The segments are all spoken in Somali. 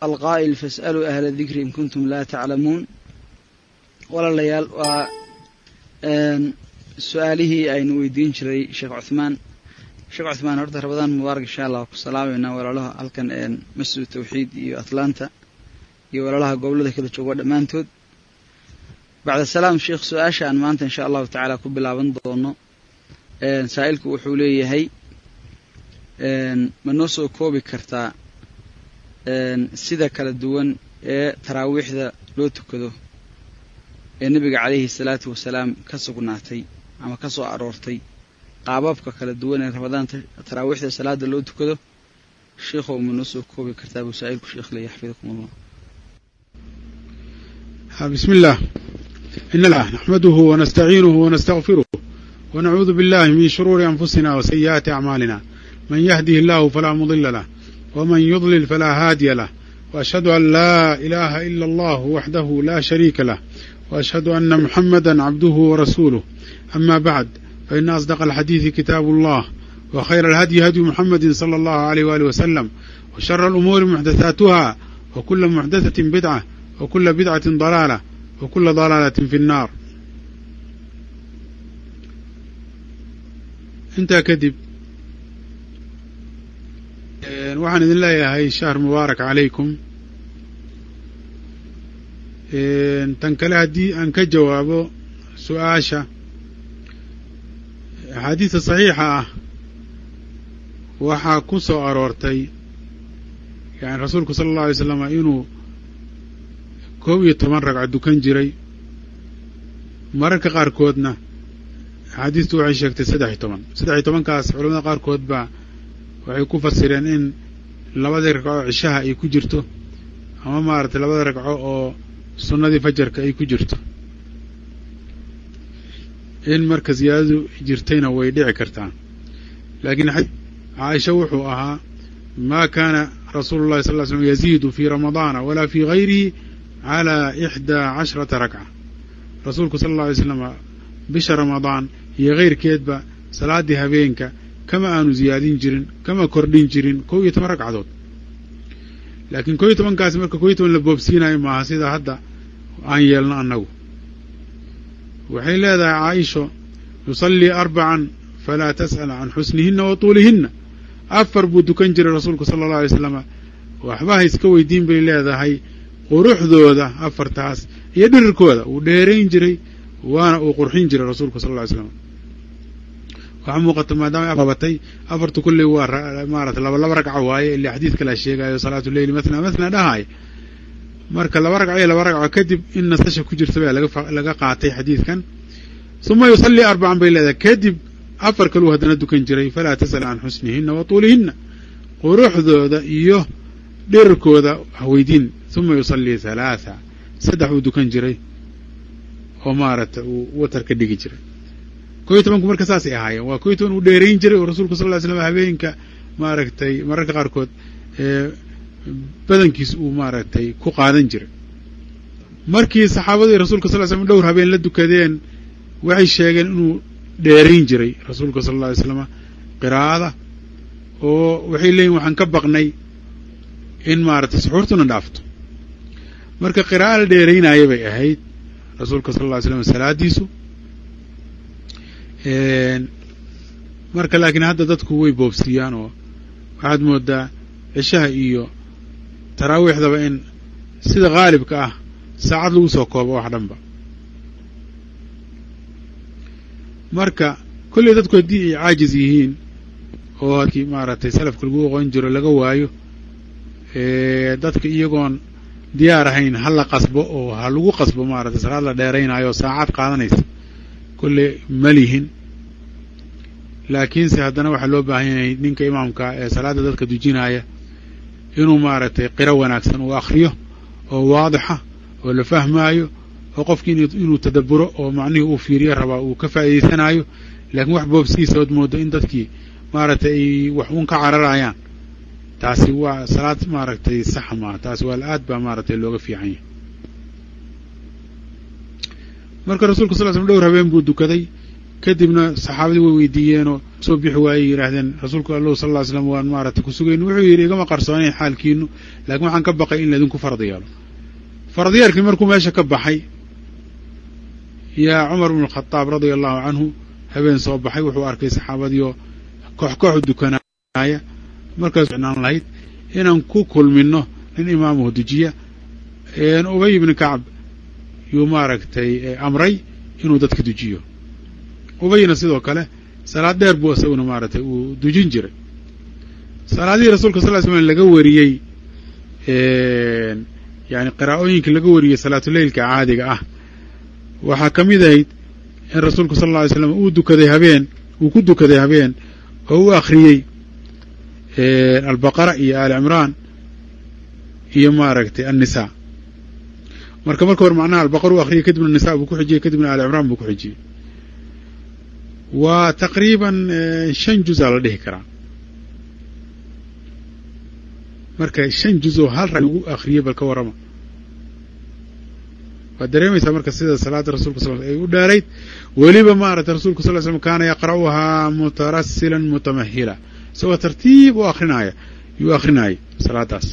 alqaa'il fas'aluu ahla dikri in kuntum laa taclamuun walaalayaal waa su-aalihii aynu weydiin jiray sheekh cuthmaan sheekh cuthmaan horta rabadaan mubaarak insha allah ku salaamaynaa walaalaha halkan masjid tawxiid iyo atlanta iyo walaalaha gobollada kala jooga dhammaantood bacda salaam sheekh su-aasha aan maanta insha allahu tacaala ku bilaaban doono saa'ilku wuxuu leeyahay ma noo soo koobi kartaa sida kala duwan ee taraawiixda loo tukado ee nebiga calayhi salaatu wasalaam ka sugnaatay ama ka soo aroortay qaababka kala duwan ee ramadaanta taraawiixda salaada loo tukado sheikhow ma noo soo koobi kartaa buu saa'ilku sheekh leeyahy xafidakum allah بسم الله إن الله نحمده ونستعينه ونستغفره ونعوذ بالله من شرور أنفسنا وسيئات أعمالنا من يهده الله فلا مضل له ومن يضلل فلا هادي له وأشهد أن لا إله إلا الله وحده لا شريك له وأشهد أن محمدا عبده ورسوله أما بعد فإن أصدق الحديث كتاب الله وخير الهدي هدي محمد صلى الله عليه وآله وسلم وشر الأمور محدثاتها وكل محدثة بدعة وكل بدعة ضلالة وكل ضلالة في النار intaa kadib waxaan idin leeyahay shahr mubaarak calaykum tan kale haddii aan ka jawaabo su-aasha axaadiista saxiixa ah waxaa ku soo aroortay yani rasuulku sala allahu alay slam inuu koob iyo toban ragco dukan jiray mararka qaarkoodna axaadiistu waxay sheegtay saddex iyo toban saddex iyo tobankaas culamada qaarkood baa waxay ku fasireen in labadii ragco cishaha ay ku jirto ama maaragtay labada ragco oo sunnadii fajarka ay ku jirto in marka ziyaadadu jirtayna way dhici kartaa laakiin caaisha wuxuu ahaa maa kaana rasuulu llahi sal ly slm yaziidu fii ramadaana walaa fii gayrihi calaa ixdaa cashrata rakca rasuulku sala alla alay slam bisha ramadaan iyo kayrkeedba salaaddii habeenka kama aanu ziyaadin jirin kama kordhin jirin kow iyo toban ragcadood laakiin kow iyo tobankaasi marka kow iyo toban la boobsiinayo maaha sida hadda aan yeelno annagu waxay leedahay caaisho yusallii arbacan falaa tas'al can xusnihinna wa tuulihinna afar buu dukan jiray rasuulku sala allahu alay slam waxba ha iska weydiin bay leedahay quruxdooda afartaas iyo dhirirkooda uu dheerayn jiray waana uu qurxin jiray rasuulku sal lla ly slam waxaa muuqata maadaama qabatay afartu kulley waa maarata laba laba ragco waaye ilaa xadiid kalaa sheegaayo salaatu leyli matna matna dhahaay marka laba ragco iyo laba ragco kadib in nasasha ku jirta baa laga qaatay xadiidkan uma yusallii arbacan bay leedahay kadib afar kaluu haddana dukan jiray falaa tasal can xusnihinna wa tuulihinna quruxdooda iyo dhirirkooda haweydiin uma yusallii halaatha saddex uu dukan jiray oo maaragta uu watar ka dhigi jiray kow iyo tobanku marka saasay ahaayeen waa kow iyo toban uu dheerayn jiray oo rasuulku sal ly slam habeenka maaragtay mararka qaarkood badankiis uu maaragtay ku qaadan jiray markii saxaabadii rasuulka sal ly slam dhowr habeen la dukadeen waxay sheegeen inuu dheerayn jiray rasuulka sal alla alay slama qiraa'ada oo waxay leeyihin waxaan ka baqnay in maaragtay suxuurtuna dhaafto marka qira'a la dheeraynaya bay ahayd rasuulka sal alla ly slam salaadiisu marka laakiin hadda dadku way boobsiiyaan oo waxaad moodaa cishaha iyo taraawiixdaba in sida khaalibka ah saacad lagu soo koobo wax dhanba marka kolley dadku haddii ay caajis yihiin oo hadkii maaragtay salafka lagu oqon jiro laga waayo dadka iyagoon diyaar ahayn ha la qasbo oo ha lagu qasbo maaragtay salaad la dheeraynaayo oo saacad qaadanaysa kolley ma lihin laakiinse haddana waxaa loo baahan yahay ninka imaamka ee salaadda dadka dujinaya inuu maaragtay qiro wanaagsan uu akhriyo oo waadixa oo la fahmaayo oo qofkii inuu tadabburo oo macnihii uu fiiriyo rabaa uu ka faa'iidaysanayo laakiin wax boobsiisa ood moodo in dadkii maaragtay ay wax uun ka cararayaan taasi waa salaad maaragtay saxa maaha taasi waa aad baa maaragtay looga fiican yahay marka rasuulku sal l slm dhowr habeen buu dukaday kadibna saxaabadii way weydiiyeenoo soo bixi waayey yidhaahdeen rasuulku allahu sal lla ly slam waan maaragtay ku sugayn wuxuu yidhi igama qarsoonayn xaalkiinu laakiin waxaan ka baqay in laydinku farad yeelo faradyeelkii markuu meesha ka baxay yaa cumar bnu alkhadaab radia allahu canhu habeen soo baxay wuxuu arkay saxaabadiioo koox kooxu dukanaaya markaas ficnaan lahayd inaan ku kulminno nin imaamuhu dujiya ubay ibni kacb yuu maaragtay amray inuu dadka dujiyo ubayna sidoo kale salaad dheer buu isaguna maaragtay uu dujin jiray salaadihii rasuulka sal ly slam laga wariyey yani qiraa'ooyinkii laga wariyey salaatuleylka caadiga ah waxaa ka mid ahayd in rasuulku sal alla alay slam uu dukaday habeen uu ku dukaday habeen oo u akhriyey albaqara iyo aali cimraan iyo maaragtay annisaa marka marka hore macnaha albaqara u akhriyey kadibna nisa buu ku xijiyey kadibna aali cimraan buu ku xijiyey waa taqriiban shan juza la dhihi karaa marka shan juz oo hal rag lagu akhriyey bal ka warrama waad dareemaysaa marka sida salaada rasulka sal ay u dheerayd weliba maaragtay rasulku sal slam kaana yaqra'uhaa mutarasilan mutamahila isagoo tartiib u akrinaya yuu akrinayay salaadaas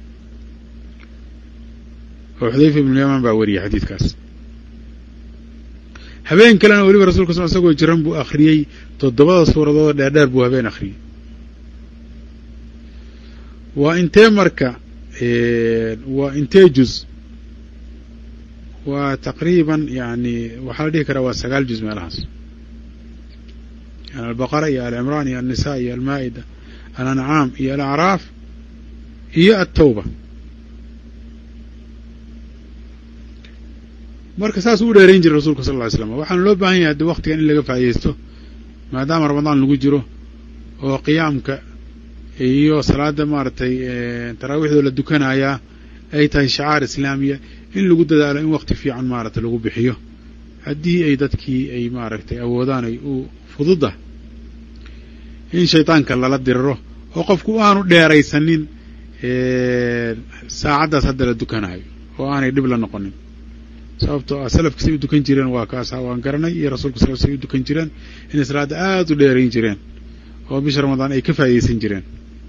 oo xudayfa ibnu yamaan baa wariyey xadiidkaas habeen kalena weliba rasulka sal isagoo jiran buu akhriyey toddobada suuradood dheerdheer buu habeen akhriyey waa intee marka waa intee juz waa taqriiban yani waxaa la dhihi karaa waa sagaal juz meelahaas yani albaqara iyo alcimraan iyo alnisa iyo almaa'ida alancaam iyo alacraaf iyo altawba marka saasuu u dheerayn jiray rasulka sal lla ly slam waxaana loo baahan yahay haddi waktigan in laga faaidaysto maadaama ramadaan lagu jiro oo qiyaamka iyo salaada maaragtay taraawiixdoo la dukanayaa ay tahay shacaar islaamiya in lagu dadaalo in wakti fiican maaragtay lagu bixiyo haddii ay dadkii ay maaragtay awoodaan ay u fududa in shaydaanka lala diriro oo qofku aanu dheeraysanin saacaddaas hadda la dukanayo oo aanay dhib la noqonin sababtoo ah salafka say u dukan jireen waa kaasa waan garanay iyo rasuulka sal say u dukan jireen inay salaadda aada u dheerayn jireen oo bisha ramadaan ay ka faa'idaysan jireen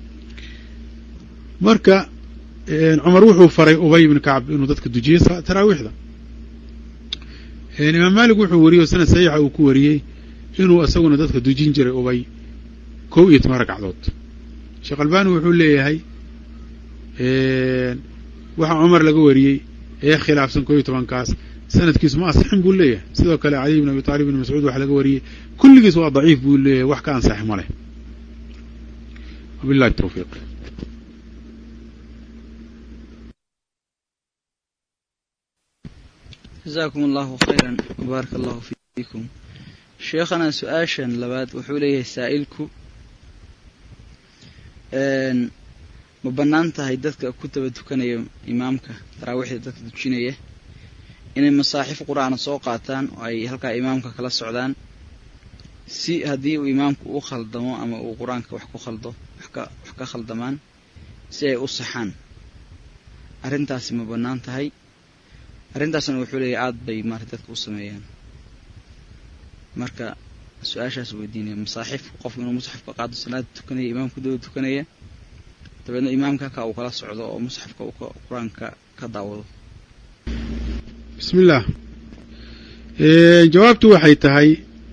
marka cumar wuxuu faray ubay ibni kacb inuu dadka dujiyo taraawiixda imaam maalik wuxuu wariyey oo sanad saxiixa uu ku wariyey inuu isaguna dadka dujin jiray ubay kow iyo toban ragcadood sheekh albani wuxuu leeyahay waxaa cumar laga wariyey ee khilaafsan kow iyo tobankaas sanadkiisu ma asixin buu leeyahay sidoo kale caliy bn abi taalib ibn mascuud waxa laga wariyey kulligiis waa daciif buu leeyahay wax ka ansax ma leh wabillahi tawfiiq jazakum allahu khayran wbaaraka allahu fiikum sheekhana su-aashan labaad wuxuu leeyahay saa'ilku ma bannaan tahay dadka ku daba tukanaya imaamka taraawiixda dadka dujinaya inay masaaxif qur-aana soo qaataan oo ay halkaa imaamka kala socdaan si haddii uu imaamku u khaldamo ama uu qur-aanka wax ku khaldo wax ka khaldamaan si ay u saxaan arrintaasi ma bannaan tahay arrintaasna wuxuu leeyahy aada bay maarata dadka u sameeyaan marka su-aashaas weydiinaya masaaxif qofku inuu musxafka qaado salaada tukanaya imaamku daba tukanaya dabeedna imaamka halkaa uu kala socdo oo musxafka uu qur-aanka ka daawado bismi illaah jawaabtu waxay tahay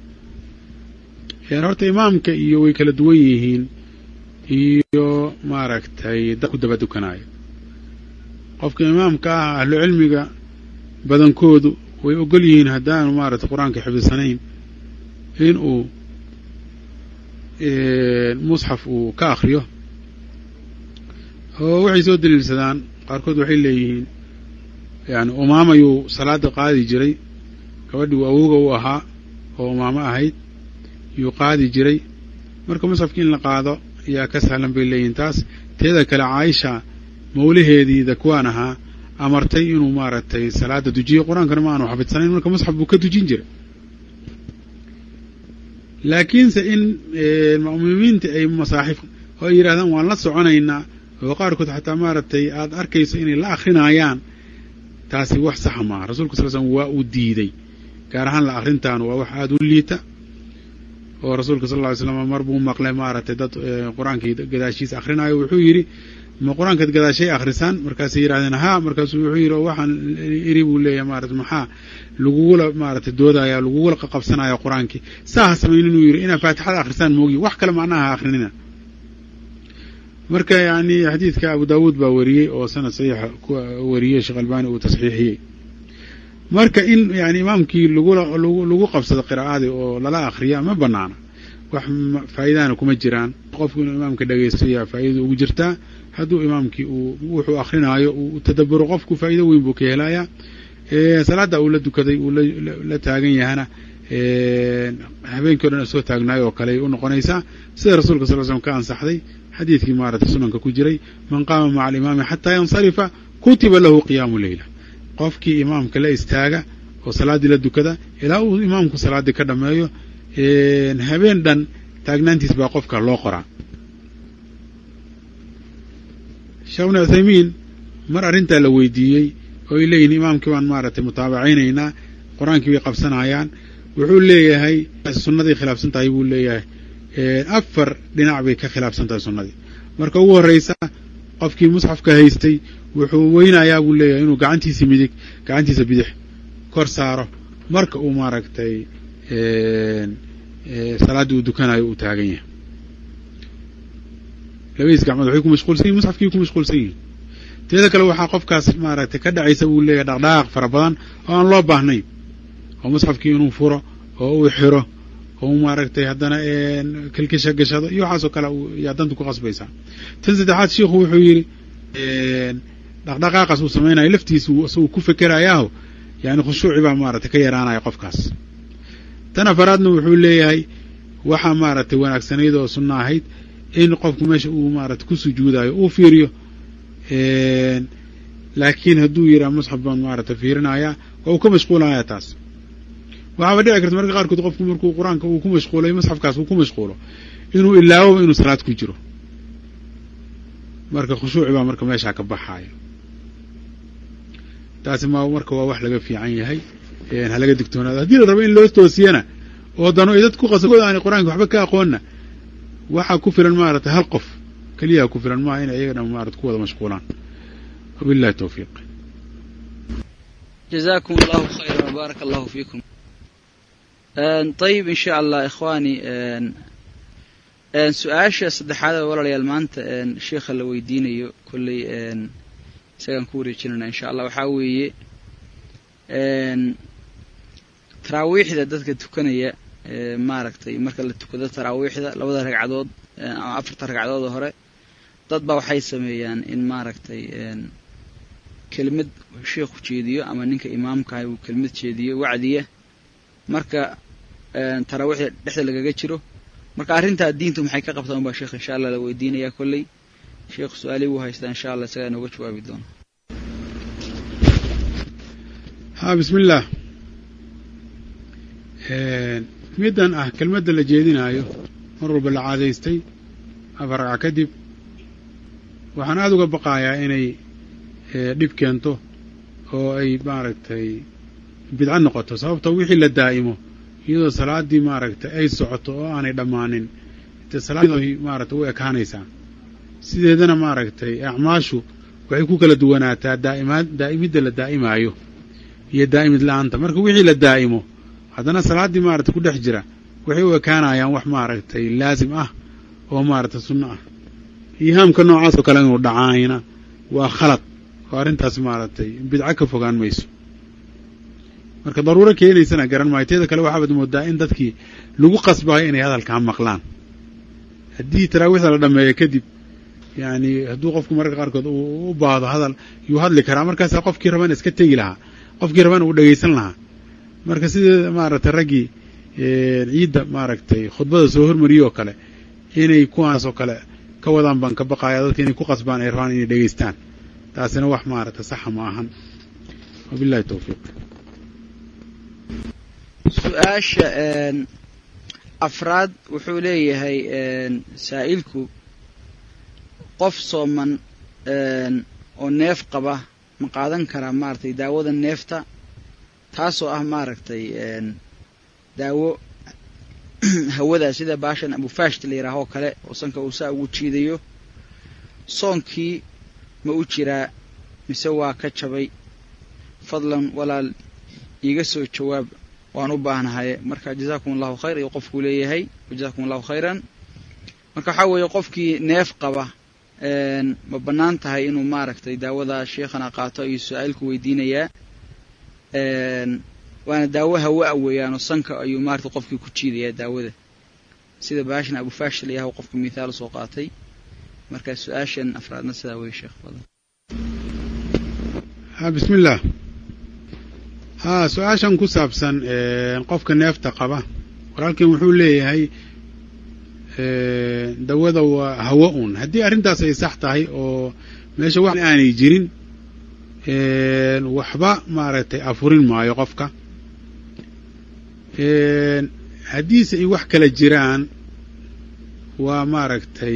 horta imaamka iyo way kala duwan yihiin iyo maaragtay dad ku daba dukanaayo qofka imaamka ah ahlu cilmiga badankoodu way ogol yihiin haddaanu maaragtay qur-aanka xifdisanayn in uu musxaf uu ka akhriyo oo waxay soo daliilsadaan qaarkood waxay leeyihiin yani umaamayuu salaada qaadi jiray gabadhii uu awooga u ahaa oo umaamo ahayd yuu qaadi jiray marka musxafkii in la qaado ayaa ka sahlan bay leeyihiin taas teeda kale caaisha mawlaheedii dakwaan ahaa amartay inuu maaragtay salaada dujiyo qur-aankana ma aanu xafidsanayn marka musxaf buu ka dujin jiray laakiinse in ma'muumiinta ay masaaxif oo ay yidhahdaan waan la soconaynaa oo qaarkood xataa maaragtay aada arkayso inay la akrinayaan taasi wax saxa maaha rasuulka sal slm waa uu diiday gaar ahaan la akrintaanu waa wax aada u liita oo rasuulka sal lla ly slam mar buu maqlay maaragtay dad qur-aankii gadaashiisa akhrinayo wuxuu yidhi ma qur-aankaad gadaashay akhrisaan markaasay yidhahdeen haa markaasuu wuxuu yidhi oo waxaan iri buu leeyahay maarata maxaa lagugula maaragtay doodaya lagugula qaqabsanaya qur-aankii saa ha samayn inuu yidhi inaad faatixada akhrisaan moogi wax kale macnaha ha akhrinina marka yani xadiidka abu daawuud baa wariyey oo sanad saxiixa ku wariyey sheekh albani uu tasxiixiyey marka in yani imaamkii lagula lagu qabsado qiraa'adii oo lala akhriya ma banaana wax faa'iidahana kuma jiraan qofku inuu imaamka dhegaystayaa faa'iidada ugu jirtaa hadduu imaamkii uu wuxuu akrinaayo uu tadaburo qofku faa'iido weyn buu ka helayaa salaadda uu la dukaday uu la taagan yahana habeenkii o dhan soo taagnaayo oo kale ay u noqonaysaa sida rasuulka sal l slm ka ansaxday xadiidkii maaragtay sunanka ku jiray man qaama maca alimaami xataa yansarifa kutiba lahu qiyaamu leyla qofkii imaamka la istaaga oo salaaddii la dukada ilaa uu imaamku salaaddii ka dhammeeyo habeen dhan taagnaantiis baa qofka loo qoraa sheekh ibnu cuthaymiin mar arrintaa la weydiiyey oo ay leeyihin imaamkii baan maaragtay mutaabacaynaynaa qur-aankii bay qabsanayaan wuxuu leeyahay sunnaday khilaafsan tahay buu leeyahay afar dhinac bay ka khilaafsan tahay sunnadii marka ugu horreysa qofkii musxafka haystay wuxuu weynayaa buu leeyahay inuu gacantiisa midig gacantiisa bidix kor saaro marka uu maaragtay salaaddii uu dukanayo uu taagan yahay labadiis gacmood waxay ku mashquulsan yihin musxafkii ku mashquulsan yihin teeda kale waxaa qofkaas maaragtay ka dhacaysa buu leeyahay dhaqdhaqaaq fara badan oo aan loo baahnayn oo musxafkii inuu furo oo uu xiro oo maaragtay haddana kilkisha gashado iyo waxaasoo kale yaa dantu ku qasbaysaa tan saddexaad sheikhu wuxuu yidhi dhaqdhaqaaqaas uu samaynayo laftiisu isaguu ku fekerayaaho yani khushuuci baa maaragtay ka yaraanaya qofkaas tan afaraadna wuxuu leeyahay waxaa maaragtay wanaagsanayd oo sunno ahayd in qofku meesha uu maaragtay ku sujuudayo uu fiiriyo laakiin hadduu yidhaha musxaf baan maaragtay fiirinayaa waa uu ka mashquulaya taas waxaaba dhici karta marka qaarkood qofku markuu qur-aanka uu ku mashquulay musxafkaas uu ku mashquulo inuu ilaawoba inuu salaad ku jiro marka khushuuci baa marka meeshaa ka baxaaya taasi ma marka waa wax laga fiican yahay ha laga digtoonaado haddii la rabo in loo toosiyana oo dano ay dad ku qasabkooda aanay qur-aanka waxba ka aqoonna waxaa ku filan maaragtay hal qof keliyaha ku filan maaha inay iyaga dhan maarata ku wada mashquulaan wabillahi tawfiiq jazakum allahu khayra wbaaraka allahu fiikum ayib in sha allah ikhwaani su-aasha saddexaad ee walaalayaal maanta sheikha la weydiinayo kolley isagaan ku wareejinayna insha allah waxaa weeye taraawiixda dadka tukanaya maaragtay marka la tukado taraawiixda labada ragcadood ama afarta ragcadood oo hore dad baa waxay sameeyaan in maaragtay kelimad sheikhu jeediyo ama ninka imaamkahay uu kelimad jeediyo wacdiya marka taraawiixda dhexda lagaga jiro marka arrintaa diintu maxay ka qabtaan baa sheekh insha allah la weydiinayaa kolley sheekhu su-aalihii wuu haystaa insha allah isagaa inooga jawaabi doona ha bismi illaah middan ah kelmadda la jeedinaayo mar walba la caadaystay afar ragca kadib waxaan aada uga baqayaa inay dhib keento oo ay maaragtay bidco noqoto sababtoo wixii la daa'imo iyadoo salaaddii maaragtay ay socoto oo aanay dhammaanin dee salaaddii maaragtay u ekaanaysaa sideedana maaragtay acmaashu waxay ku kala duwanaataa daa'imaad daa'imidda la daa'imaayo iyo daa'imid la-aanta marka wixii la daa'imo haddana salaaddii maaragtay ku dhex jira waxay u ekaanayaan wax maaragtay laasim ah oo maaragtay sunno ah ihaamka noocaas oo kale inuu dhacaayna waa khalad oo arrintaas maaragtay bidco ka fogaan mayso marka daruuro keenaysana garan maayo teeda kale waxaabaad moodaa in dadkii lagu qasbayo inay hadalkaa maqlaan haddii taraawiixda la dhameeyo kadib yani hadduu qofku mararka qaarkood u baahdo hadal yuu hadli karaa markaasaa qofkii rabana iska tegi lahaa qofkii rabana uu dhegaysan lahaa marka sidee maaragtay raggii ciidda maaragtay khudbada soo hormariyey oo kale inay kuwaasoo kale ka wadaan baan ka baqaya dadka inay ku qasbaan ay rabaan inay dhegaystaan taasina wax maaragtay saxa ma ahan wabillahi tawfiiq su-aasha afraad wuxuu leeyahay saa'ilku qof sooman oo neef qaba ma qaadan karaa maaragtay daawada neefta taasoo ah maaragtay daawo hawada sida baashan abufaashta la yidhaaho kale oo sanka uu saa ugu jiidayo soonkii ma u jiraa mise waa ka jabay fadlan walaal iiga soo jawaab waan u baahnahay marka jazaakum allahu khayr ayuu qofkuu leeyahay jazakum allahu khayran marka waxaa weeye qofkii neef qaba ma bannaan tahay inuu maaragtay daawada sheekhana qaato ayuu su-aalku weydiinayaa waana daawo hawa-a weeyaanoo sanka ayuu maaragtay qofkii ku jiidayaa daawada sida baashan abufaashil ayahu qofku mithaal usoo qaatay marka su-aashan afraadna sidaa wey sheekh badan bismi illaah ha su-aashan ku saabsan qofka neefta qaba walaalkan wuxuu leeyahay dawada waa hawo un haddii arrintaas ay sax tahay oo meesha wax aanay jirin waxba maaragtay afurin maayo qofka haddiise ay wax kala jiraan waa maaragtay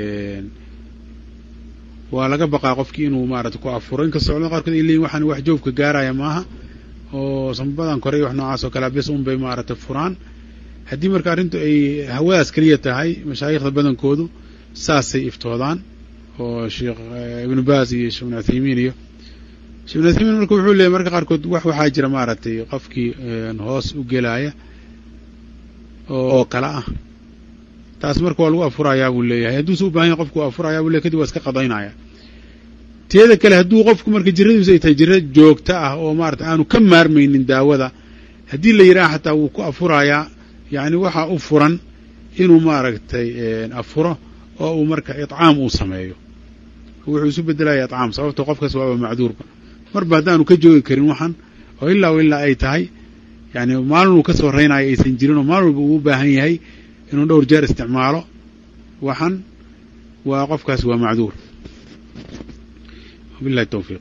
waa laga baqaa qofkii inuu maaragtay ku afuro inkastoo culamada qarkood ay leeyihin waxaan wax joogka gaaraya maaha oo sambadan kore iyo wax noocaas oo kalea bes un bay maaragtay furaan haddii marka arrintu ay hawadaas keliya tahay mashaayikhda badankoodu saasay iftoodaan oo sheekh ibnu baas iyo sheekh ibnu uthaymiin iyo sheekh ibnu uthaymiin marka wuxuu leeyahy marka qaarkood wax waxaa jira maaragtay qofkii hoos u gelaya oo kale ah taas marka waa lagu afurayaa buu leeyahay hadduuse u bahan yahay qofku waa afurayaa buu leyahy kadib waa iska qadaynaya teeda kale hadduu qofku marka jiradiisu ay tahay jira joogta ah oo maarata aanu ka maarmaynin daawada haddii la yidhaha xataa wuu ku afurayaa yacni waxaa u furan inuu maaragtay afuro oo uu marka iطcaam uu sameeyo wuxuu isu bedelaya iطcaam sababto qofkaas waaba macduurba marba haddaanu ka joogi karin waxan oo ilaa o ilaa ay tahay yani maalinuu ka soo raynayo aysan jirin oo maalin walba uu u baahan yahay inuu dhowr jeer isticmaalo waxan waa qofkaas waa macduur wabillahi tawfiiq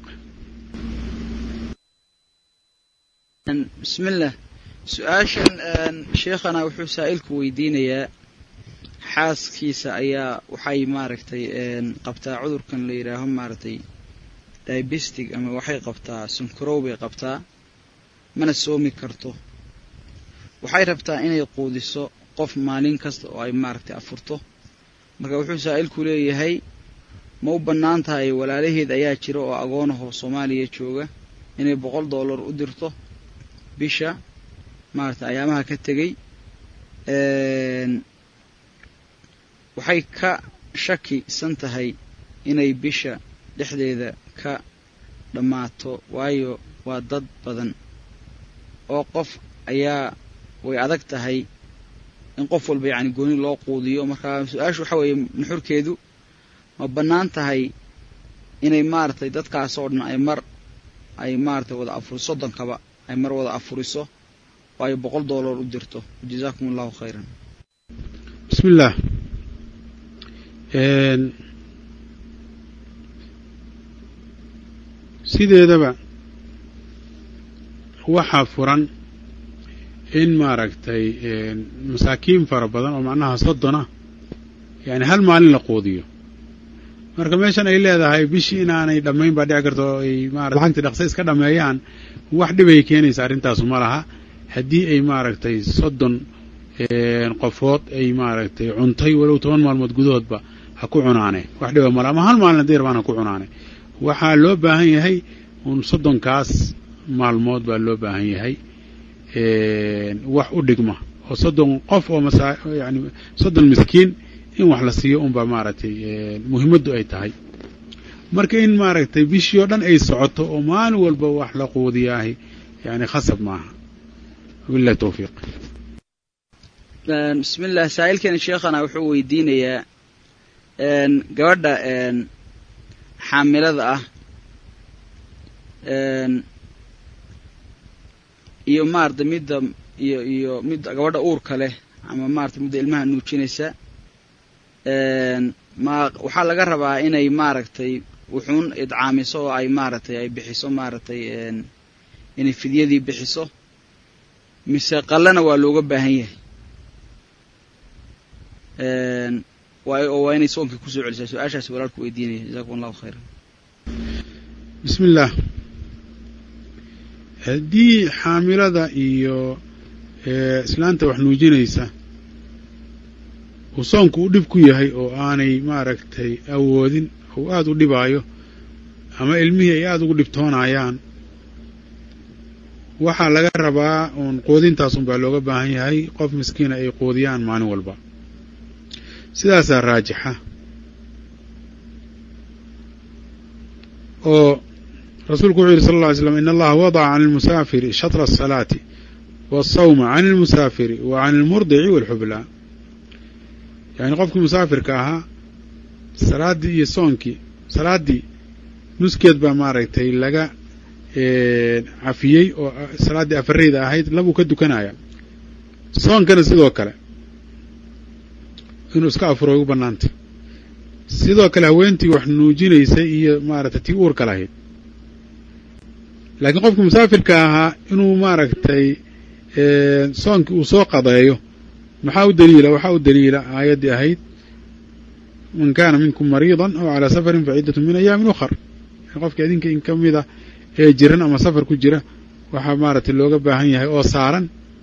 bismi illah su-aashan sheekhana wuxuu saa'ilku weydiinayaa xaaskiisa ayaa waxay maaragtay qabtaa cudurkan la yidhaaho maaragtay diabestig ama waxay qabtaa sunkarow bay qabtaa mana soomi karto waxay rabtaa inay quudiso qof maalin kasta oo ay maaragtay afurto marka wuxuu saa'ilku leeyahay ma u bannaan tahay walaalaheed ayaa jira oo agoonahoo soomaaliya jooga inay boqol dollar u dirto bisha maaragtay ayaamaha ka tegey waxay ka shakisan tahay inay bisha dhexdeeda ka dhammaato waayo waa dad badan oo qof ayaa way adag tahay in qof walba yacni gooni loo quudiyo marka su-aashu waxa weeye nuxurkeedu ma bannaan tahay inay maaragtay dadkaas oo dhan ay mar ay maaragtay wada afuri soddonkaba ay mar wada afuriso oo ay boqol dollar u dirto jazaakum allahu khayran bismi illaah sideedaba waxaa furan in maaragtay masaakiin fara badan oo macnaha soddona yani hal maalin la quudiyo marka meeshan ay leedahay bishii inaanay dhammayn baa dhici karta oo ay maarata lacagtii dhaqse iska dhammeeyaan wax dhibay keenaysa arrintaasu ma laha haddii ay maaragtay soddon qofood ay maaragtay cuntay walow toban maalmood gudahoodba ha ku cunaane wax dhiba mala ama hal maalin haddii rabaan ha ku cunaane waxaa loo baahan yahay un soddonkaas maalmood baa loo baahan yahay wax u dhigma oo soddon qof oo masa yani soddon miskiin in wax la siiyo unbaa maaragtay muhiimaddu ay tahay marka in maaragtay bishii oo dhan ay socoto oo maalin walba wax la quudiyaahi yani khasab maaha wabillahi tawfiiq bismi illah saa'ilkani sheekhana wuxuu weydiinayaa gabadha xaamilada ah iyo maarata midda iyo iyo midda gabadha uurka leh ama maarata midda ilmaha nuujinaysa ma waxaa laga rabaa inay maaragtay wuxuun idcaamiso oo ay maaragtay ay bixiso maaragtay inay fidyadii bixiso mise qallana waa looga baahan yahay oo waa inay soonkii kusoo celisaa su-aashaasi walaalku weydiinaya jazakum allahu khayran bismi illaah haddii xaamilada iyo islaanta wax nuujinaysa uu soonku u dhib ku yahay oo aanay maaragtay awoodin ou aada u dhibaayo ama ilmihii ay aada ugu dhibtoonayaan waxaa laga rabaa uun quudintaasun baa looga baahan yahay qof miskiina ay quudiyaan maalin walba sidaasaa raajixa oo rasuulku wuxuu yidhi sal alla ly slam in allaha wadaca can almusaafiri shatra asalaati waasawma can almusaafiri wa can almurdici waalxublaa yacni qofkii musaafirka ahaa salaaddii iyo soonkii salaaddii nuskeed baa maaragtay laga cafiyey oo salaaddii afareyda ahayd labuu ka dukanaya soonkana sidoo kale inuu iska afuro ay u bannaantay sidoo kale haweentii wax nuujinaysay iyo maaragtay tii uurka lahayd laakiin qofkii musaafirka ahaa inuu maaragtay soonkii uu soo qadeeyo maxaa u daliila waxaa u daliila aayaddii ahayd man kaana minkum mariidan aw calaa safarin fa ciddatu min ayaamin ukhar qofka idinka in ka mida ee jiran ama safar ku jira waxaa maaragtay looga baahan yahay oo saaran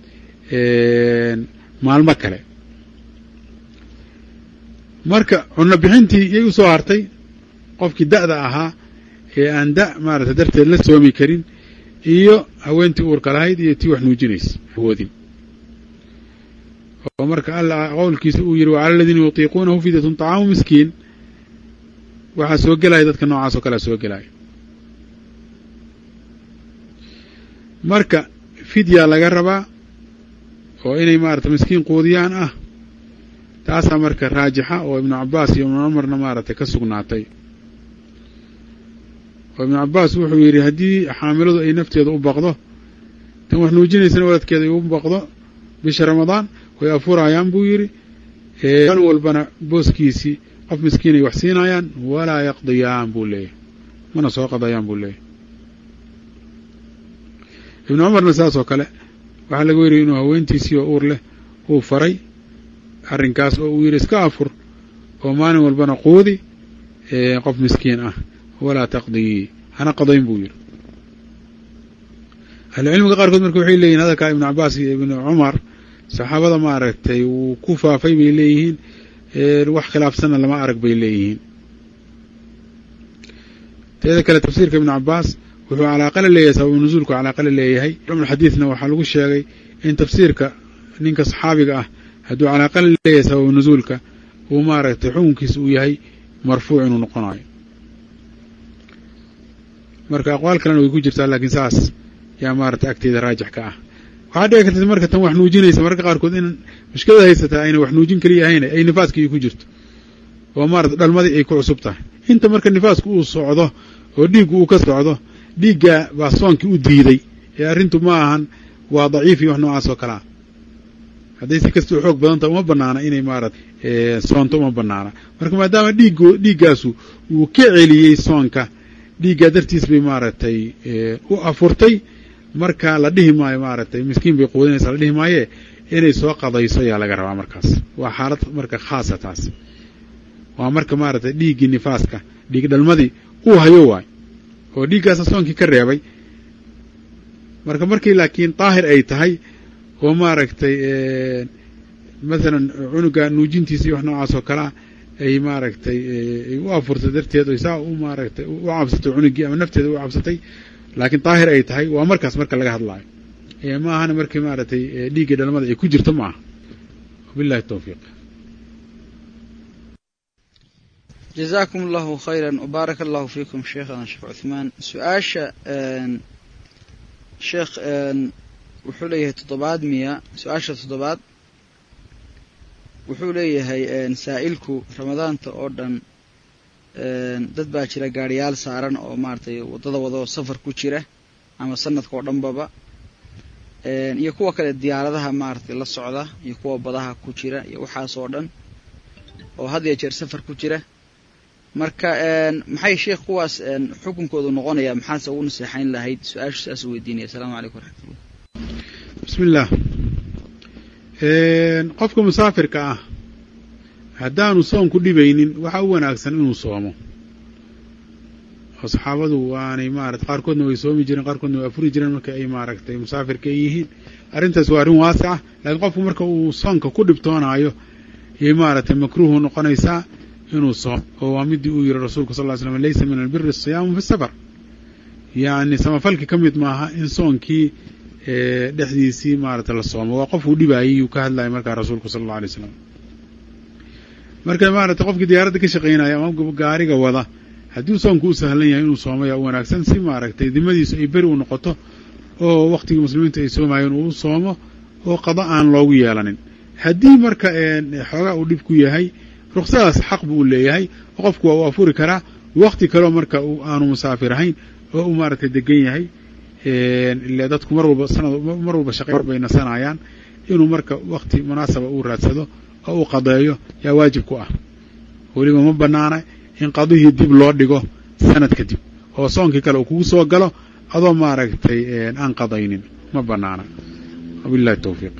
maalmo kale marka cunno bixintii yay u soo hartay qofkii da'da ahaa ee aan da' maaragtay darteed la soomi karin iyo haweentii uurka lahayd iyo tii wax nuujinaysa awoodin oo marka alla qowlkiisa uu yidhi wacala aladiina yutiiquunahu fidyatun طacaamu miskiin waxaa soo gelaya dadka noocaas oo kalea soo gelaya marka fidyaa laga rabaa oo inay maaragtay miskiin quudiyaan ah taasaa marka raajixa oo ibnu cabbaas iyo ibnu cumarna maaragtay ka sugnaatay oo ibnu cabbaas wuxuu yidhi haddii xaamiladu ay nafteeda u baqdo tan wax nuujinaysana waladkeeda ay u baqdo bisha ramadaan way afurayaan buu yidhi maalin walbana booskiisii qof miskiin ay wax siinayaan walaa yaqdiyaan buu leeyahy mana soo qadayaan buu leeyahy ibnu cumarna saas oo kale waxaa laga weriyay inuu haweentiisii oo uur leh uu faray arrinkaas oo uu yidhi iska afur oo maalin walbana quudi qof miskiin ah walaa taqdii hana qadayn buu yidhi ahlucilmiga qaarkood marka waxay leeyihin hadalkaa ibnu cabbaas iyo ibnu cumar saxaabada maaragtay wuu ku faafay bay leeyihiin wax khilaafsanna lama arag bay leeyihiin teeda kale tafsiirka ibnu cabbaas wuxuu calaaqala leeyahay sababu nuzuulku calaaqala leeyahay xadiidna waxaa lagu sheegay in tafsiirka ninka saxaabiga ah hadduu calaaqala leeyahay sababu nuzuulka uu maaragtay xukunkiisa uu yahay marfuuc inuu noqonayo marka aqwaal kalena way ku jirtaa laakiin saas yaa maaragtay agteeda raajix ka ah waxaa dhici karta marka tan wax nuujinaysa mararka qaarkood in mushkilada haysataa ayna wax nuujin keliya ahayn ay nifaaskii ku jirto oo maarata dhalmadii ay ku cusub tahay inta marka nifaasku uu socdo oo dhiiggu uu ka socdo dhiigga baa soonkii u diiday ee arrintu ma ahan waa daciif iyo wax noocaas oo kalea hadday si kastao xoog badanta uma banaana inay maarata soonto uma banaana marka maadaama dhiiggo dhiiggaasu uu ka celiyey soonka dhiiggaa dartiis bay maaragtay u afurtay marka la dhihi maayo maaragtay miskiin bay quudinaysaa la dhihi maaye inay soo qadayso ayaa laga rabaa markaas waa xaalad marka khaasa taas waa marka maaragtay dhiiggii nifaaska dhiig dhalmadii uu hayo waay oo dhiiggaasa soonkii ka reebay marka markii laakiin daahir ay tahay oo maaragtay masalan cunuga nuujintiisa iyo wax noocaas oo kalea ay maaragtay ay u afurtay darteed oy saa u maaragtay u cabsatay cunugii ama nafteeda u cabsatay laakiin daahir ay tahay waa markaas marka laga hadlaayo ma ahana markii maaragtay dhiiggii dhalmada ay ku jirto ma aha wabillahi tawfiiq jazaakum allahu khayran wbaaraka allahu fiikum sheekhana sheekh cuthmaan su-aasha sheekh wuxuu leeyahay toddobaad miya su-aasha toddobaad wuxuu leeyahay saa'ilku ramadaanta oo dhan dad baa jira gaariyaal saaran oo maaragtay waddada wadoo safar ku jira ama sanadka oo dhanbaba iyo kuwa kale diyaaradaha maaragtay la socda iyo kuwa badaha ku jira iyo waxaas oo dhan oo had iyo jeer safar ku jira marka maxay sheekh kuwaas xukunkoodu noqonaya maxaase ugu naseexayn lahayd su-aashu saas weydiinaya asalaamu calaykum waraxmatullah bismi illaah qofka musaafirka ah haddaanu soonku dhibaynin waxaa u wanaagsan inuu soomo oo saxaabadu waanay maarata qaarkoodna way soomi jireen qaarkoodna way afuri jireen marka ay maaragtay musaafirka ay yihiin arrintaas waa arrin waasica laakiin qofku marka uu soonka ku dhibtoonaayo yay maaragtay makruuhu noqonaysaa inuu soomo oo waa midii uu yihi rasuulku sal ly slam laysa min albiri asiyaamu fi safar yacni samafalki ka mid maaha in soonkii dhexdiisii maaragtay la soomo waa qofuu dhibaayay yuu ka hadlayay markaa rasuulku sala alla alay slam marka maaragtay qofkii diyaaradda ka shaqaynaya ama gaariga wada haddii soonku u sahlan yahay inuu soomaya u wanaagsan si maaragtay dimadiisu ay beri u noqoto oo wakhtigii muslimiintu ay soomayeen uu soomo oo qado aan loogu yeelanin haddii marka xoogaa uu dhib ku yahay ruksadaas xaq buu u leeyahay oo qofku waa u afuri karaa wakti kaleo marka aanu musaafir ahayn oo uu maaragtay degan yahay ile dadku mar walba sanad mar walba shaqay bay nasanayaan inuu marka wakti munaasaba uu raadsado oo uu qadeeyo yaa waajib ku ah weliba ma banaana in qadihii dib loo dhigo sanad kadib oo soonkii kale uu kugu soo galo adoo maaragtay aan qadaynin ma banaana wabillahi tawfiiq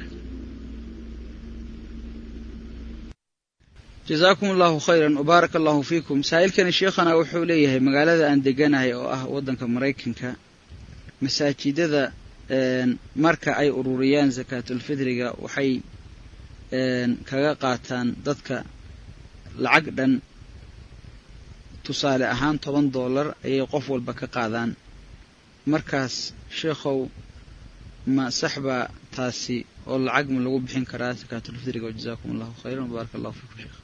jazaakum allahu khayran wbaaraka allahu fiikum saa'ilkani sheekhana wuxuu leeyahay magaalada aan deganahay oo ah waddanka maraykanka masaajidada marka ay ururiyaan sakaatulfidriga waxay kaga qaataan dadka lacag dhan tusaale ahaan toban dollar ayay qof walba ka qaadaan markaas sheekhow ma sax baa taasi oo lacag ma lagu bixin karaa sakaatulfidriga jazaakum allahu khayran wbaaraka allahu fiikum sheekh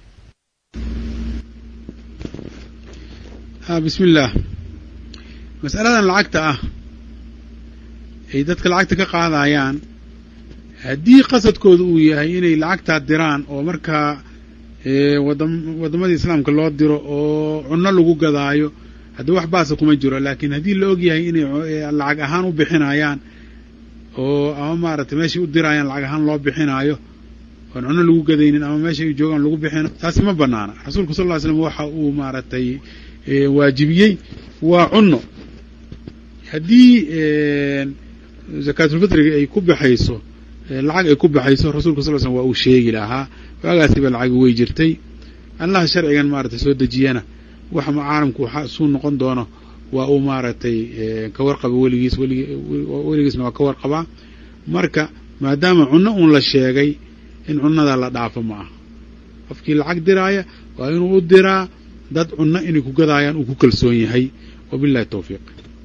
bismi illaah mas'aladan lacagta ah ay dadka lacagta ka qaadayaan haddii qasadkooda uu yahay inay lacagtaa diraan oo markaa waddamadii islaamka loo diro oo cunno lagu gadaayo haddii wax baasa kuma jiro laakiin haddii la og yahay inay lacag ahaan u bixinayaan oo ama maaragtay meeshay u dirayaan lacag ahaan loo bixinaayo oon cunno lagu gadaynin ama meesha ay joogaan lagu bixinayo taasi ma banaana rasuulku sal ll ly slam waxa uu maaragtay waajibiyey waa cunno haddii zakaatulfitriga ay ku baxayso lacag ay ku baxayso rasulka sal l slm waa uu sheegi lahaa waagaasiba lacagi way jirtay allaha sharcigan maaragtay soo dejiyana wax caalamku waxa suu noqon doono waa uu maaragtay ka warqaba weligiis weligiisna waa ka warqabaa marka maadaama cunno uun la sheegay in cunnada la dhaafo ma aha qofkii lacag diraaya waa inuu u diraa dad cunno inay ku gadaayaan uu ku kalsoon yahay wabillahi tawfiiq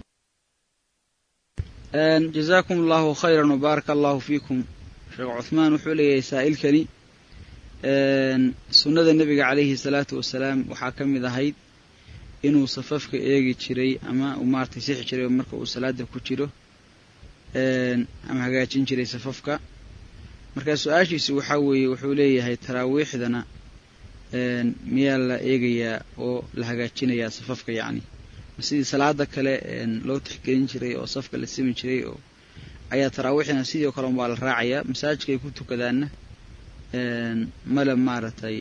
jazaakum allahu khayran wbaaraka allahu fiikum sheekh cuhmaan wuxuu leeyahay saa'ilkani sunnada nebiga calayhi salaatu wasalaam waxaa ka mid ahayd inuu safafka eegi jiray ama uu maaragtay sixi jiray marka uu salaada ku jiro ama hagaajin jiray safafka markaa su-aashiisi waxaa weeye wuxuu leeyahay taraawiixdana miyaa la eegayaa oo la hagaajinayaa safafka yacni sidii salaada kale loo tixgelin jiray oo safka la simi jiray oo ayaa taraawiixdana sidii o kale waa la raacayaa masaajidka ay ku tukadaanna male maaragtay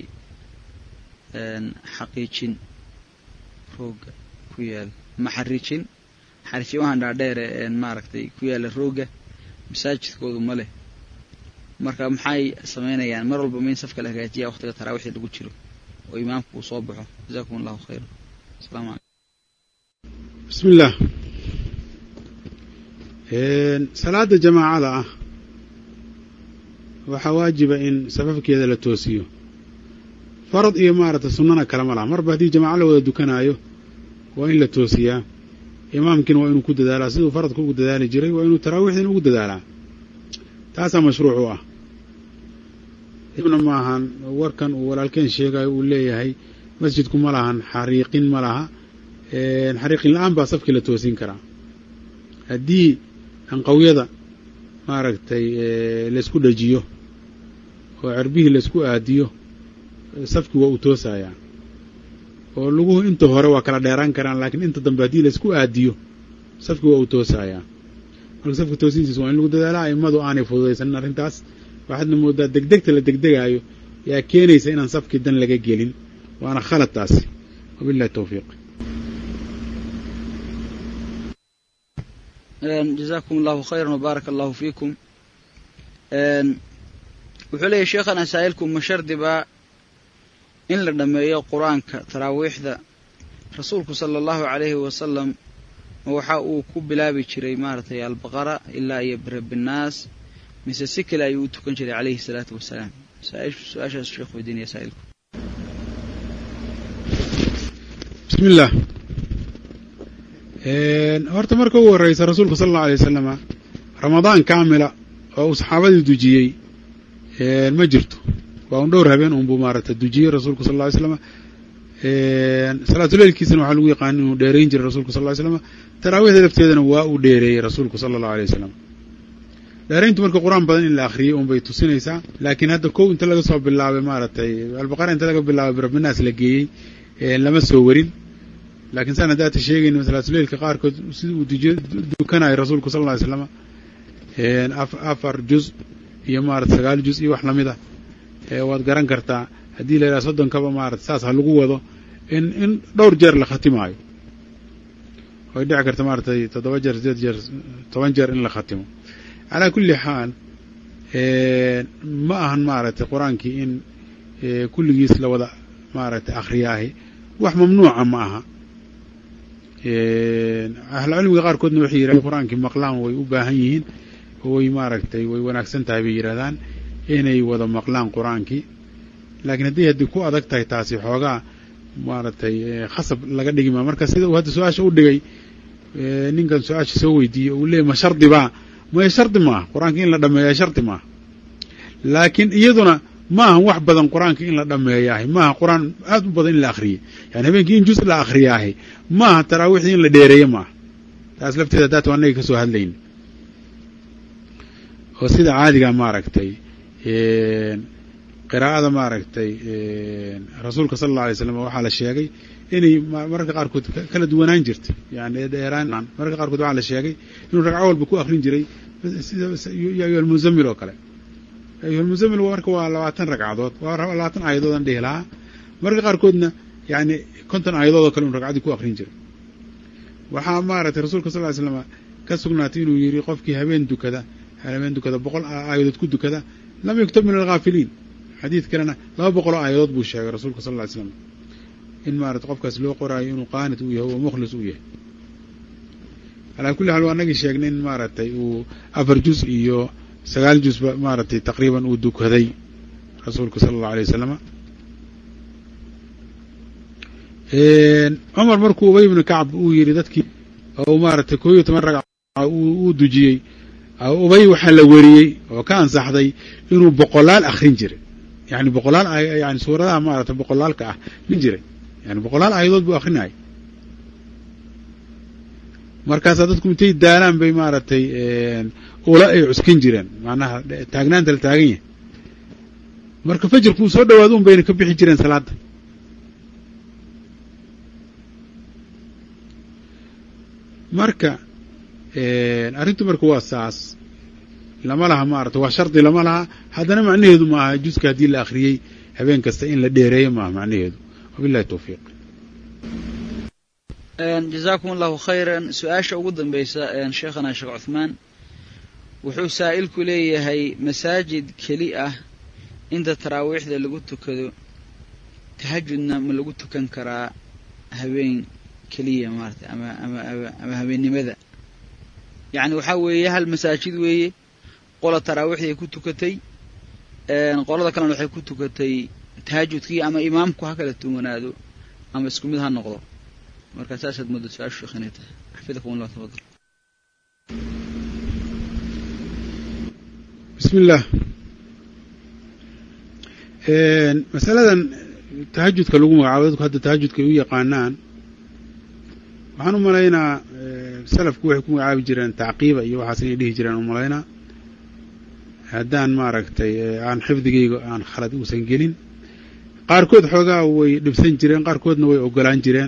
xaqiijin rooga ku yaala ma xariijin xariijimahan dhaadheere maaragtay ku yaala rooga masaajidkoodu ma leh marka maxay samaynayaan mar walba ma in safka la hagaajiya waqtiga taraawiixda lagu jiro oo imaamku uu soo baxo jazakum allahu khayra asalaamu calaykum bismi illaah salaada jamaacada ah waxaa waajiba in safafkeeda la toosiyo farad iyo maaragtay sunnana kalama laha marba haddii jamaaco la wada dukanaayo waa in la toosiyaa imaamkiina waa inuu ku dadaalaa siduu faradka ugu dadaali jiray waa inuu taraawiixdiina ugu dadaalaa taasaa mashruuc u ah ibna maahan warkan uu walaalkeen sheegayo uu leeyahay masjidku ma lahan xariiqin ma laha xariiqin la-aan baa safkii la toosin karaa haddii anqawyada maaragtay laysku dhajiyo oo cerbihii laysku aadiyo safkii waa uu toosayaa oo luguhu inta hore waa kala dheeraan karaan laakiin inta dambe haddii laysku aadiyo safkii waa uu toosayaa marka safka toosintiisa waa in lagu dadaalaa aimadu aanay fududaysanin arrintaas waxaadna moodaa degdegta la degdegaayo yaa keenaysa inaan safkii dan laga gelin waana khalad taasi wabillahi tawfiiq jazakum allahu khayran wbaaraka allahu fiikum wuxuu leeyahy sheekhana saa'ilku ma shardi baa in la dhammeeyo qur-aanka taraawiixda rasuulku sala allahu calayhi wasalam waxa uu ku bilaabi jiray maaragtay albaqara ilaa iyo birabinaas mise si kale ayuu u tukan jiray calayhi salaatu wasalaam su-aashaas sheekh weydiinaya saa'ilku bismi illah horta marka ugu horreysa rasuulku sala allahu alay wasalama ramadaan kaamila oo uu saxaabadii dujiyey ma jirto waa un dhowr habeen unbuu maaragtay dujiyey rasuulku sal alla ly slama salaatuleylkiisana waxaa lagu yaqaan inuu dheerayn jiray rasulku sal ly slama taraawiixda lafteedana waa uu dheereeyey rasuulku sala allahu alay wasalam dheerayntu marka qur-aan badan in la akhriyey un bay tusinaysaa laakiin hadda kow inta laga soo bilaabay maaragtay albaqara inta laga bilaabay birabbinaas la geeyey lama soo warin laakiin saan haddaata sheegayna salaatuleylka qaarkood sida uu dukanayo rasuulku sal lla ly slama afar juz iyo maarata sagaal juz iyo wax lamid ah waad garan kartaa haddii la yidhaha soddonkaba maarata saas ha lagu wado in in dhowr jeer la khatimaayo way dhici karta maaratay toddoba jeer sideed jeer toban jeer in la khatimo calaa kulli xaal ma ahan maaragtay qur-aankii in kulligiis la wada maaragtay akhriyaahi wax mamnuuca ma aha ahlucilmiga qaarkoodna waxay yidhahdeen qur-aankii maqlaan way u baahan yihiin way maaragtay way wanaagsan tahay bay yidhahdaan inay wada maqlaan qur-aankii laakiin haddii haddii ku adag tahay taasi xoogaa maaragtay khasab laga dhigi maa marka sida uu hadda su-aasha u dhigay ninkan su-aasha soo weydiiyey uu leeyay ma shardi baa maya shardi maaha qur-aanka in la dhameeyaa shardi maaha laakiin iyaduna maaha wax badan qur-aanka in la dhameeyaahay maaha qur-aan aada u badan in la akhriyey yani habeenkii in juz la akhriyaahay maaha taraawiixdii in la dheereeye maaha taas lafteeda haddaata waa annaga ka soo hadlayn oo sida caadiga maaragtay qiraa'ada maaragtay rasuulka sala alla alay slam waxaa la sheegay inay mararka qaarkood kala duwanaan jirtay yani dheeraan mararka qaarkood waxaa la sheegay inuu ragco walba ku akrin jiray ya ayuha almuzamil oo kale ayuha almuzamil marka waa labaatan ragcadood waa labaatan aayadood aan dhihi lahaa mararka qaarkoodna yani konton aayadood oo kale inu ragcadii ku akrin jiray waxaa maaragtay rasuulka sal ly slama ka sugnaatay inuu yidhi qofkii habeen dukada habeen dukada boqol aayadood ku dukada lam yuktab min alghaafiliin xadiid kalena laba boqoloo aayadood buu sheegay rasuulka sal ly slam in maarata qofkaas loo qoraayo inuu qaanit uu yahay oo mukhlis uu yahay calaa kulli xaal waa anagii sheegnay in maaragtay uu afar juz iyo sagaal juzba maaragtay taqriiban uu dukaday rasuulku sala allahu alay wasalama cumar markuu ubay ibnu kacb uu yidhi dadkii oo maaragtay koo iyo toban ragca uu dujiyey ubay waxaa la weriyey oo ka ansaxday inuu boqolaal akrin jiray yani boqolaal yani suuradaha maaragtay boqolaalka ah min jiray yani boqolaal aayadood buu akrinayay markaasaa dadku intay daalaan bay maaragtay ula ay cuskan jireen macnaha taagnaanta la taagan yahay marka fajirku uu soo dhawaado un bayna ka bixi jireen salaadda marka arrintu marka waa saas lama laha maarata waa shardi lama laha haddana macnaheedu ma aha juska haddii la akhriyey habeen kasta in la dheereeyo maaha macnaheedu wabillahi towfiiq jazaakum allahu khayran su-aasha ugu dambaysa sheekhana sheekh cuthmaan wuxuu saa'ilku leeyahay masaajid keli ah inta taraawiixda lagu tukado tahajudna ma lagu tukan karaa habeen keliya maarata ama ama ama habeennimada yacni waxaa weeye hal masaajid weeye qola taraawiixdii ay ku tukatay qolada kalena waxay ku tukatay tahajudkii ama imaamku ha kala tuwanaado ama isku mid ha noqdo marka saasaad mooda su-aashu sheekh inay tahay xafidakum allah tafadal bismi illah masaladan tahajudka lagu magacaabo dadku hadda tahajudka ay u yaqaanaan waxaan u malaynaa salafku waxay ku magacaabi jireen tacqiiba iyo waxaas inay dhihi jireen u malaynaa haddaan maaragtay aan xifdigayga aan khalad uusan gelin qaarkood xoogaa way dhibsan jireen qaarkoodna way ogolaan jireen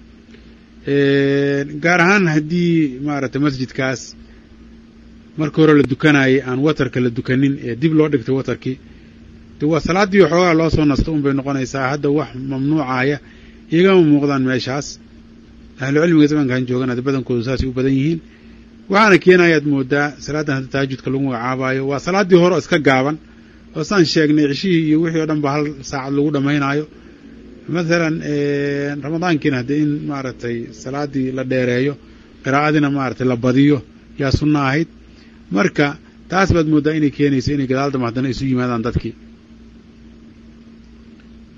gaar ahaan haddii maaragtay masjidkaas marka hore la dukanayay aan watarka la dukanin ee dib loo dhigtay watarkii de waa salaaddii xoogaa loo soo nasto un bay noqonaysaa hadda wax mamnuucaya igama muuqdaan meeshaas ahlu cilmiga zamankan joogana badankoodu saasay u badan yihiin waxaana keenayaad moodaa salaaddan hadda tahajudka lagu magacaabayo waa salaaddii hore oo iska gaaban oo saan sheegnay cishihii iyo wixii o dhan ba hal saacad lagu dhammaynaayo mathalan ramadaankiina haddee in maaragtay salaaddii la dheereeyo qiraa'adiina maaragtay la badiyo yaa sunno ahayd marka taas baad mooddaa inay keenayso inay gadaaldama haddana isu yimaadaan dadkii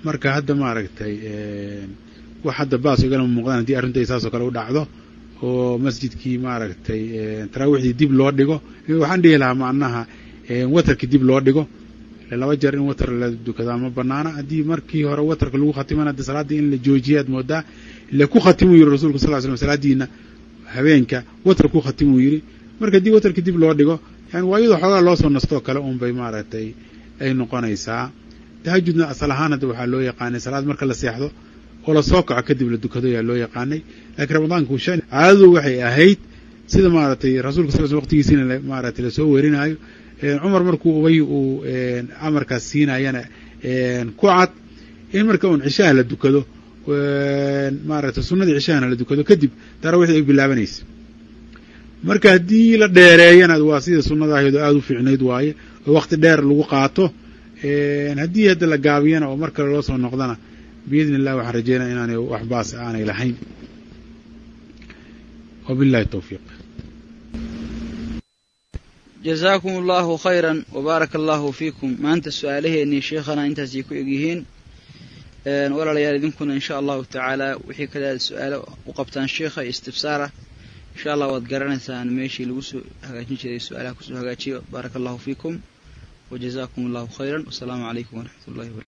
marka hadda maaragtay wax hadda baas igalama muuqdaan haddii arrintai saasoo kale u dhacdo oo masjidkii maaragtay taraawiixdii dib loo dhigo waxaan dhihi lahaa macnaha watarkii dib loo dhigo laba jeer in watar la dukadaa ma banaana haddii markii hore watarka lagu khatimana de salaaddii in la joojiya ad moodaa ile ku khatimuu yiri rasulka sal slam salaadiina habeenka watar ku khatimuu yiri marka haddii watarkii dib loo dhigo yani waa iyadoo xoogaa loo soo nastoo kale un bay maaragtay ay noqonaysaa tahajudna asal ahaan hadda waxaa loo yaqaanay salaad marka la seexdo oo lasoo kaco kadib la dukado ayaa loo yaqaanay laakiin ramadaanku shan caadadu waxay ahayd sida maaragtay rasuulka sal sl waqtigiisiina maaragtay lasoo werinaayo cumar markuu ubay uu amarkaas siinayana ku cad in marka un cishaha la dukado maaragtay sunnadii cishahana la dukado kadib taraawiixda ay bilaabanaysa marka haddii la dheereeyana waa sida sunnada ahayd oo aada u fiicnayd waaye oo waqti dheer lagu qaato haddii hadda la gaabiyana oo mar kale loo soo noqdana biidni illah waxaan rajeynaya inaanay wax baas aanay lahayn wabillahi towfiiq jazaakum allahu khayran wabaaraka allahu fiikum maanta su-aalaheennii sheekhana intaasay ku egyihiin walaalayaal idinkuna insha allahu tacaala wixii kale su-aalo u qabtaan sheekha iyo istifsaara insha allah waad garanaysaan meeshii lagu soo hagaajin jiray su-aalaha kusoo hagaajiyo baaraka allahu fiikum wajazaakum allahu khayran wasalaamu calaykum waraxmat ullahi